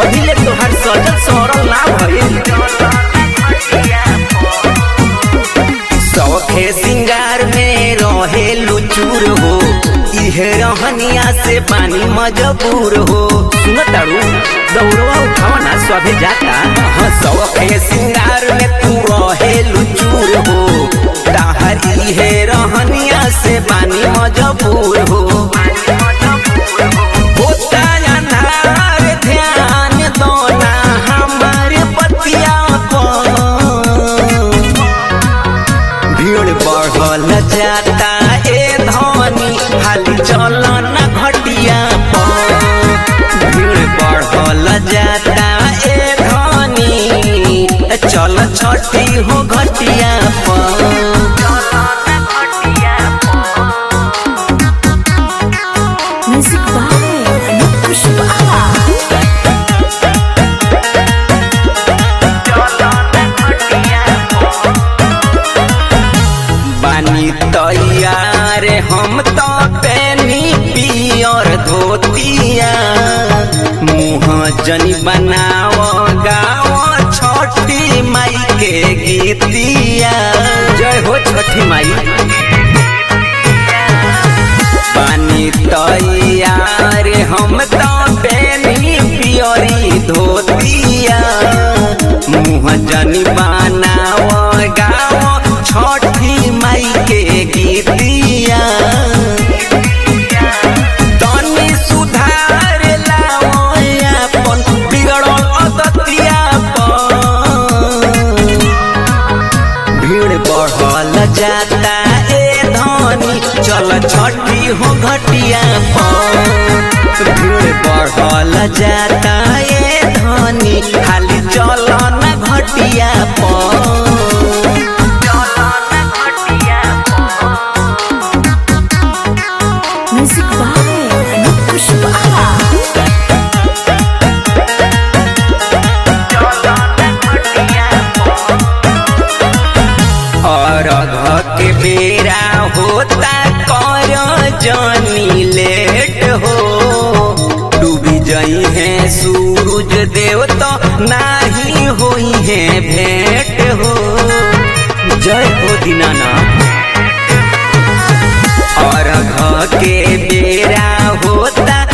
अभी ले तोहर सजल सरल ना भइल सौखे सिंगार में रहे लुचूर हो इहे रहनिया से पानी मजबूर हो सुन तारू दौड़वा उठावा ना सभे जाता हाँ सौखे सिंगार में तू रहे लुचूर हो ताहर इहे रहनिया से पानी मजबूर हो होता अनार ध्यान दो ना हमारे पतिया पर भीड़ बढ़ल जाता ए धनी हाली चल न घटिया पर भीड़ बढ़ल जाता ए धनी चल छठी हो घटिया पर Music by Anup Pushpa. बानी तैयार हम तो पेनी पियर धोतिया मुँह जनी बनाव गाँव छठी माई के गीतिया जय हो छठी माई पानी तैयार हम तो पेनी पियरी धोतिया मुँह जनी बनाव गाँव छठी माई के गीतिया तनी सुधार लाओ अपन बिगड़ल अदतिया पर भीड़ बढ़ल जाता ए धनी चल छठी हो घटिया पर भीड़ बढ़ल जाता ए धनी खाली चल न घटिया पर Music by Anup Pushpa. और घ के बेरा होता कर जानी लेट हो डूबी जई है सूरज देव तो नाही होई है भेंट हो जय हो दीनानाथ और घ के बेरा होता